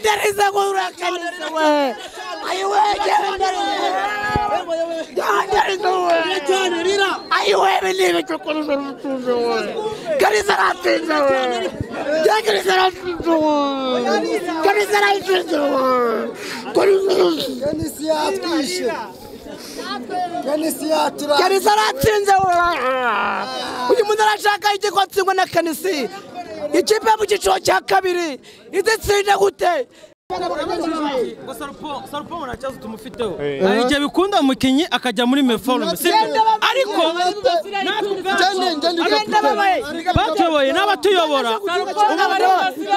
Deriza kurakaniza we. Ayiwe gera deriza. Gera deriza we. Ayiwe bini bikukuruza rutunze we. Geriza ratinze we. Gera geriza ratinze we. Geriza ratinze we. Geriza Kendisi yatwishe. Kendisi yatura. Kanisa aratsinze we. uyu muntu arashaka igiko atsindwa na kanisi ikipe mu cyiciro cya kabiri izitsinde gute gusa Sarupo- sarupo nta kibazo tumufiteho hari igihe bikunda umukinnyi akajya muri meforume sibyo ariko natwe Agenda babaye. batuyoboye n'abatuyobora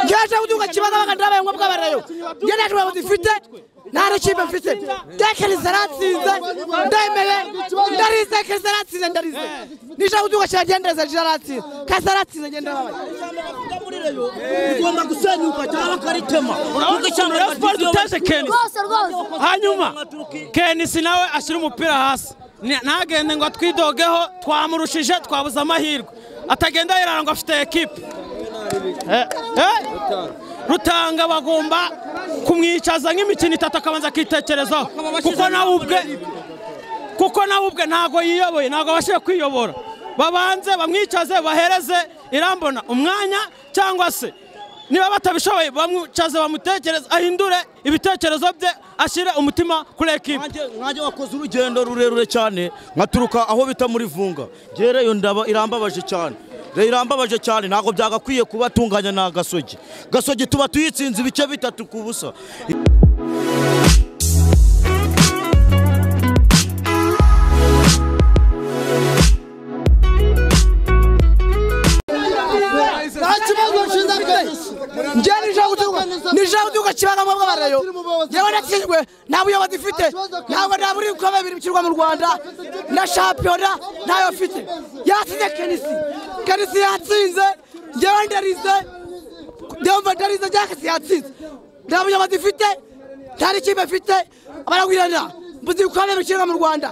ngeje kuduka kibazo bagandi babaye ngombwa barayo nge nta kibazo dufite nta n'ikipe mfite nge kanisa aratsinze ndemeye ndarize kanisa aratsinze ndarize nije kuduka kiragendereza nje aratsinze kanisa aratsinze ngende babaye ugomba gusenyuka cyangwa bakaritema kuko icya mbere siporo duteze kenisi rwose rwose hanyuma kenisi nawe ashyira umupira hasi Ni- ntagende ngo atwidogeho twamurushije twabuze amahirwe atagenda yirara ngo afite ekipe Eh, eh, rutanga bagomba kumwicaza nk'imikino itatu akabanza akitekerezaho kuko nawe ubwe kuko nawe ubwe ntabwo yiyoboye ntabwo abashije kwiyobora babanze bamwicaze bahereze irambona umwanya cyangwa se niba batabishoboye bamwicaze bamutekereze ahindure ibitekerezo bye ashyire umutima kuri ekipi nkanjye wakoze urugendo rurerure cyane nkaturuka aho bita muri vunga ngereyo ndaba irambabaje cyane Re- irambabaje cyane ntabwo byagakwiye kuba atunganya na gasogi gasogi tuba tuyitsinze ibice bitatu ku busa Nta kibazo nshinze kendisi. nje nije kuduka kibazo ngombwa barayo yewe natsinzwe nta buyobozi ifite ntabwo nta buri bikombe bibiri bishyirwa mu rwanda na shampiyona ntayo mfite yatsinze kenisi kenisi yatsinze ngewe ndarize ndumva ndarize ngewe kenisi yatsinze nta buyobozi ifite nta n'ikipe mfite baragwirana mbuze ibikombe bishyirwa mu rwanda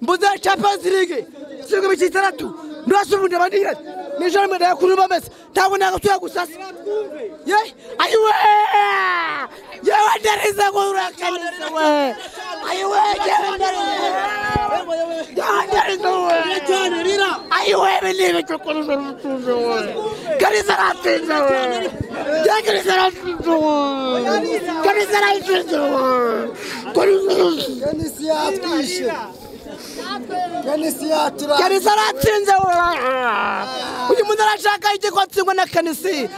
mbuze champions league ishyirwa imikino itandatu ndose ubundi abandira nijoro mwenda yakuru bameze ntabwo nagatuye gusasa ye ayiwe yewe ndarize ngurakanise we ayiwe yewe ndarize yewe ndarize we ayiwe binibi cyukuruza ubutunzi we kanisa aratinze we ye kanisa aratinze we kanisa aratinze we Kendisi yatwishe. Kendisi yatura. kanisa aratsinze we uyu muntu arashaka igiko atsindwa na kanisi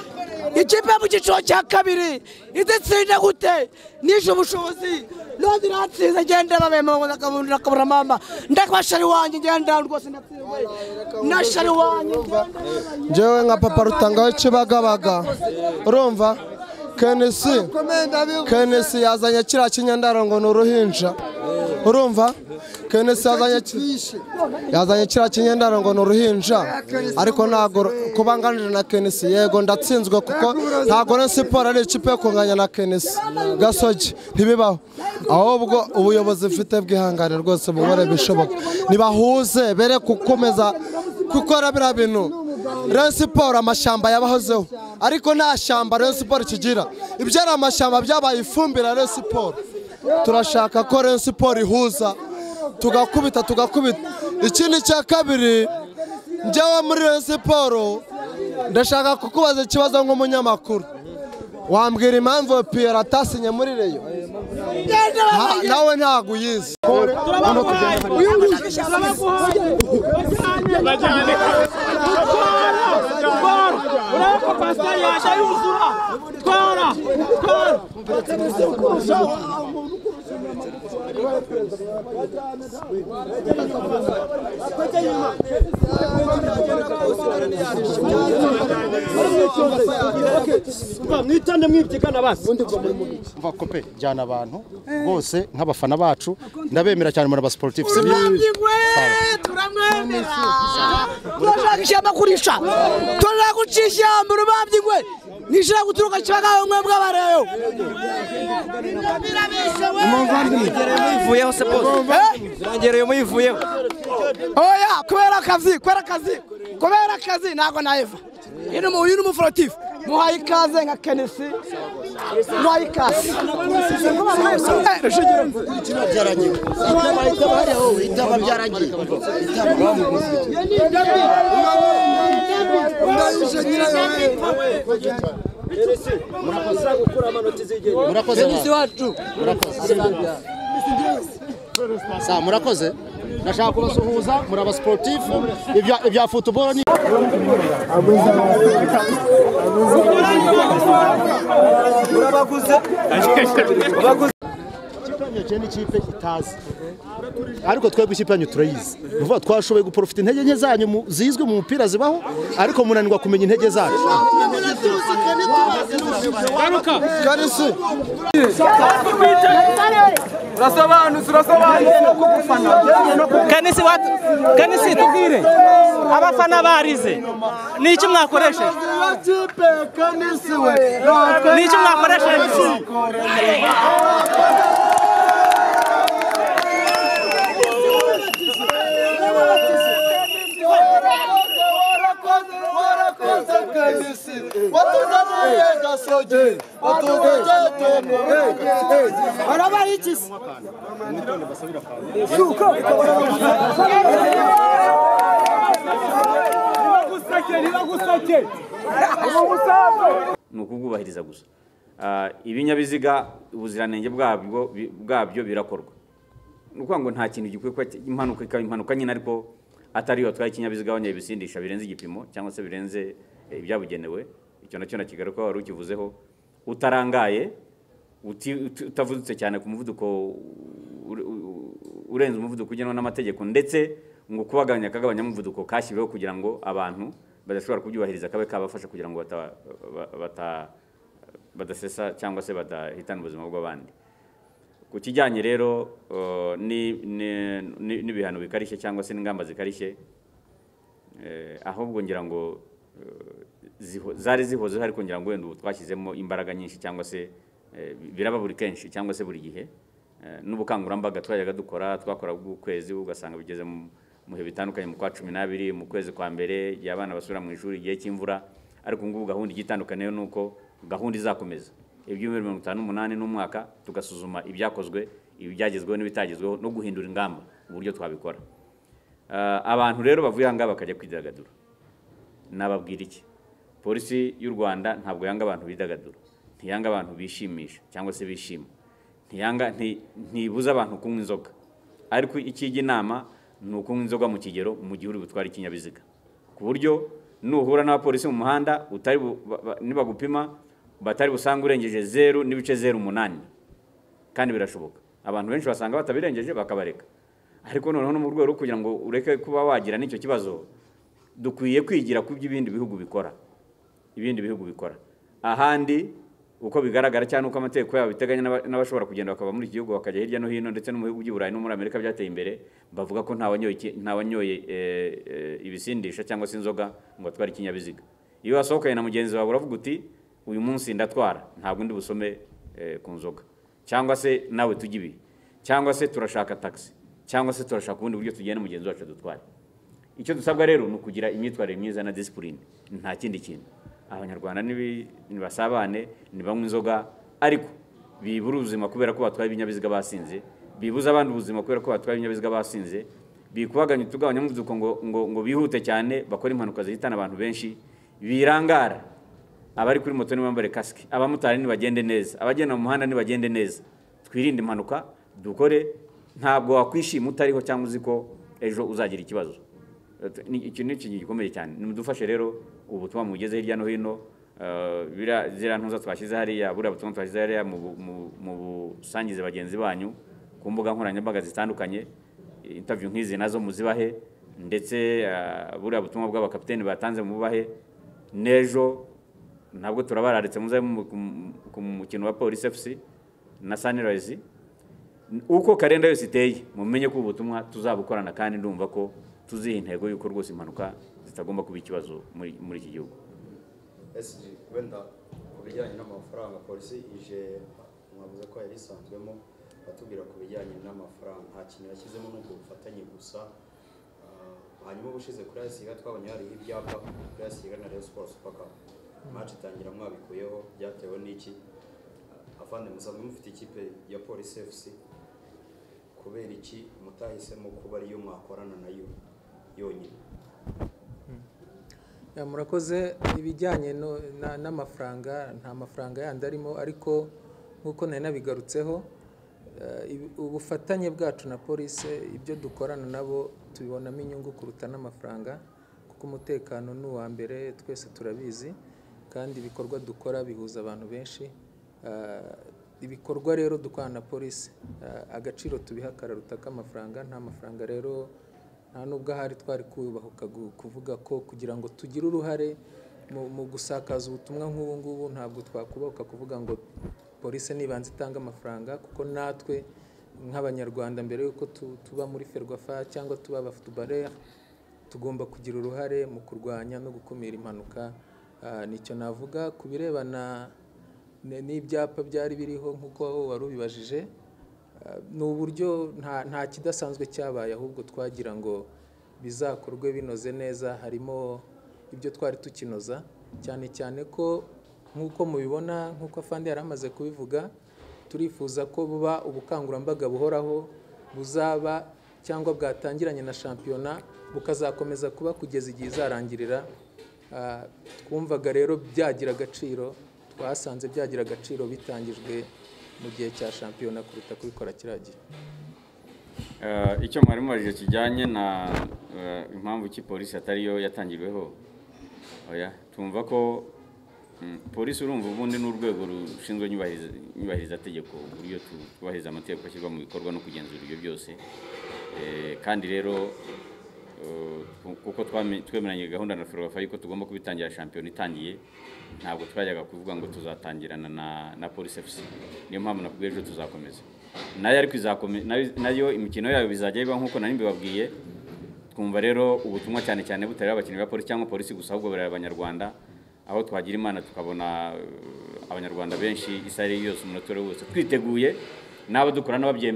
ikipe mu cyiciro cya kabiri izitsinde gute nishe ubushobozi none iratsinze ngende babemo nakabura mama ndakabashari wanjye ngenda rwose natsinzwe nashari wanjye njyewe nka papa rutangaho ikibagabaga urumva kenisi Komenda bivuze. kenisi yazanye kiriya kinyandaro ngo ni uruhinja urumva kenisi yazanye ki- Twishe. yazanye kiriya kinyandaro ngo ni uruhinja ariko ntabwo ru- kuba nganije na kenisi yego ndatsinzwe kuko ntabwo na siporo ari ikipe yo kunganya na kenisi gasogi ntibibaho ahubwo ubuyobozi mfite bwihangane rwose bubore bishoboka nibahuze bere gukomeza gukora biriya bintu Rayon Siporo amashyamba yabahozeho ariko nta shyamba Rayon Siporo kigira ibyo ari amashyamba byabaye ifumbire ya Rayon Siporo turashaka ko Rayon Siporo ihuza tugakubita tugakubita ikindi cya kabiri njyewe muri Rayon Siporo ndashaka kukubaza ikibazo nk'umunyamakuru wambwira impamvu Pierre atasinye muri Rayon Ha- nawe ntabwo uyizi mwitande mwibyigana basi umva kope jyana abantu bose nk'abafana bacu ndabemera cyane muri abasiporutifu turamwigwe turamwemera turashaka ishyamba kurisha turashaka gucisha ishyamba urubambye ingwe nishira guturuka kibagaho mwe bw'abareyo muyivuyeho se bose zirangereye muyivuyeho oya kubera akazi kubera akazi kubera akazi ntabwo naheva uyu ni umu- uyu ni umuforotifu muhaye ikaze nka kenesi muhaye ikaze Ndayije nyirayo wewe. murakoze murakoze Sa, murakoze nashaka kubasuhuza muri aba sportif ibya ibya football ni urabaguze n'ikipe itazi ariko twebwe ikipe yanyu turayizi ni ukuvuga twashoboye guporofita intege nke zanyu mu- zizwi mu mupira zibaho ariko munanirwa kumenya intege zacu garuka kenisi kanisi watu kanisi tubwire abafana barize ni iki mwakoresheje ni iki mwakoresheje ni ukubwubahiriza gusa Ah, ibinyabiziga ubuziranenge bwabyo bi- bwabyo birakorwa ni ukuvuga ngo nta kintu gikwiye kuba impanuka ikaba impanuka nyine ariko atari iyo watwaye ikinyabiziga wongeye ibisindisha birenze igipimo cyangwa se birenze eh, ibyabugenewe icyo nacyo nakigaruka wari ukivuzeho utarangaye uti- uti- utavudutse cyane ku muvuduko ure- u- urenze umuvuduko ugenwa n'amategeko ndetse ngo kubagabanya akagabanya umuvuduko kashyiriweho kugira ngo abantu badashobora kubyubahiriza kabe kabafasha kugira ngo bata- ba- bata- badasesa cyangwa se badahitana ubuzima bw'abandi ku kijyanye rero eh, ni- ni- ni- n'ibihano bikarishye cyangwa se n'ingamba zikarishye eh, ahubwo ngira ngo eh, ziho- zari zihozeho ariko ngira ngo wenda ubu twashyizemo imbaraga nyinshi cyangwa se eh, bi- biraba buri kenshi cyangwa se buri gihe Eh, n'ubukangurambaga twajyaga dukora twakora bw'ukwezi ugasanga bigeze mu mu bihe bitandukanye mu kwa cumi n'abiri mu kwezi kwa mbere igihe abana basubira mu ishuri igihe cy'imvura ariko ubu ngubu gahunda igiye itandukaniyeho ni uko gahunda izakomeza ibyumweru mirongo itanu n'umunani n'umwaka tugasuzuma ibyakozwe ibyagezweho n'ibitagezweho no guhindura ingamba uburyo twabikora Ah, abantu rero bavuye aha ngaha bakajya kwidagadura nababwira iki polisi y'u rwanda ntabwo yanga abantu bidagadura ntiyanga abantu bishimisha cyangwa se bishima ntiyanga nti- ntibuza abantu kunywa inzoga ariko ikijya inama ni ukunywa inzoga mu kigero mu gihe uri butware ikinyabiziga ku buryo nuhura n'abapolisi mu muhanda utari bu- ba- ba- nibagupima batari busange urengeje zeru n'ibice zeru umunani kandi birashoboka abantu benshi basanga batabirengeje bakabareka ariko noneho no mu rwego rwo kugira ngo ureke kuba wagira n'icyo kibazo dukwiye kwigira ku by'ibindi bihugu bikora ibindi bihugu bikora ahandi uko bigaragara cyangwa uko amategeko yabo biteganya n'aba- n'abashobora kugenda bakava muri iki gihugu bakajya hirya no hino ndetse no mu bihugu by'i Burayi no muri Amerika byateye imbere bavuga ko nta wanyoye iki- nta wanyoye eh, eh, ibisindisha cyangwa se inzoga ngo atware ikinyabiziga iyo wasohokanye na mugenzi wawe uravuga uti uyu munsi ndatwara ntabwo ndi busome eh, ku nzoga cyangwa se nawe tujye ibi cyangwa se turashaka taxi cyangwa se turashaka ubundi buryo tugenda mugenzi wacu dutware icyo dusabwa rero ni ukugira imyitwarire myiza na disipurine nta kindi kintu abanyarwanda nibi- nibasabane ntibanywe inzoga ariko bibura ubuzima kubera ko batwaye ibinyabiziga basinze bibuza abandi ubuzima kubera ko batwaye ibinyabiziga basinze bikubaganya utugabanya umuvuduko ngo, ngo, ngo bihute cyane bakore impanuka zihitana abantu benshi birangara abari kuri moto nibambare kasike abamotari nibagende neza abagenda mu muhanda nibagende neza twirinde impanuka dukore ntabwo wakwishima utariho cyangwa uzi ko ejo uzagira ikibazo Ni- iki ni ikintu gikomeye cyane nimudufashe rero ubutumwa mugeze hirya no hino eh, biriya- ziriya ntuza twashyize hariya buriya butumwa twashyize hariya mu bu- mu- mu busangize bagenzi banyu ku mbuga nkoranyambaga zitandukanye interview nk'izi nazo muzibahe ndetse eh, buriya butumwa bw'abakapiteni batanze mububahe n'ejo ntabwo turabararitse muze mu- ku- ku mukino wa polisi fc na sunrise uko karenda yose iteye mumenye ko ubutumwa tuzabukorana kandi ndumva ko tuziha intego y'uko rwose impanuka zitagomba kuba ikibazo muri muri iki gihugu SG wenda ku bijyanye n'amafaranga polisi ije mwavuze ko yari isanzwemo batubwira ku bijyanye n'amafaranga nta kintu yashyizemo ni ubwo bufatanye gusa Ah, hanyuma ubushize kuri ayisiga twabonye hariho ibyapa kuri ayisiga na Rayon Sports Super Cup maci itangira mwabikuyeho byatewe n'iki afande musanzwe mufite ikipe ya polisi fc kubera iki mutahisemo kuba ariyo mwakorana nayo yonyine Ya, murakoze ibijyanye no- na- n'amafaranga nta mafaranga yandi arimo ariko nk'uko nari nabigarutseho eh, ibi- ubufatanye bwacu na polisi ibyo dukorana nabo tubibonamo inyungu kuruta n'amafaranga kuko umutekano ni uwa mbere twese turabizi kandi ibikorwa dukora bihuza abantu benshi Eh, ibikorwa rero dukorana na polisi eh, agaciro tubiha kararuta k'amafaranga nta mafaranga rero nta nubwo ahari twari kubahuka gu- kuvuga ko kugira ngo tugire uruhare mu- mu gusakaza ubutumwa nk'ubu ngubu ntabwo twakubahuka kuvuga ngo polisi nibanze itange amafaranga kuko natwe nk'abanyarwanda mbere y'uko tu- tuba muri ferwafa cyangwa tuba abafutubarere tugomba kugira uruhare mu kurwanya no gukumira impanuka Ah, nicyo navuga ku birebana n- n'ibyapa byari biriho nk'uko wari ubibajije Ah, ni uburyo nta nta kidasanzwe cyabaye ahubwo twagira ngo bizakorwe binoze neza harimo ibyo twari tukinoza cyane cyane ko nk'uko mubibona nk'uko afandi yari amaze kubivuga turifuza ko buba ubukangurambaga buhoraho buzaba cyangwa bwatangiranye na shampiyona bukazakomeza kuba kugeza igihe izarangirira Ah, twumvaga rero byagira agaciro twasanze byagira agaciro bitangijwe mu gihe cya shampiyona kuruta kubikora kiriya gihe Eh, icyo mwari mubajije kijyanye na eh, impamvu ki polisi atariyo yatangirweho oya tumva ko mm, polisi urumva ubundi ni urwego rushinzwe nyubahiriza- nyubahirizategeko uburyo tu- twubahiriza amategeko ashyirwa mu bikorwa no kugenzura ibyo byose Eh, kandi rero eh, ku- kuko twame- twemeranye gahunda na ferwafa yuko tugomba kubitangira shampiyona itangiye ntabwo twajyaga kuvuga ngo tuzatangirana na, na polisi fc niyo mpamvu nakubwiye ejo tuzakomeza nayo ariko izakome- nayo- nayo imikino yayo bizajya biba nk'uko nari mbibabwiye twumva rero ubutumwa cyane cyane butareba abakinnyi ba polisi cyangwa polisi gusa ahubwo bureba abanyarwanda aho twagira imana tukabona eh, abanyarwanda benshi isaha iyo yose umunota uwo ari wo wose twiteguye n'abo dukorana babyemeye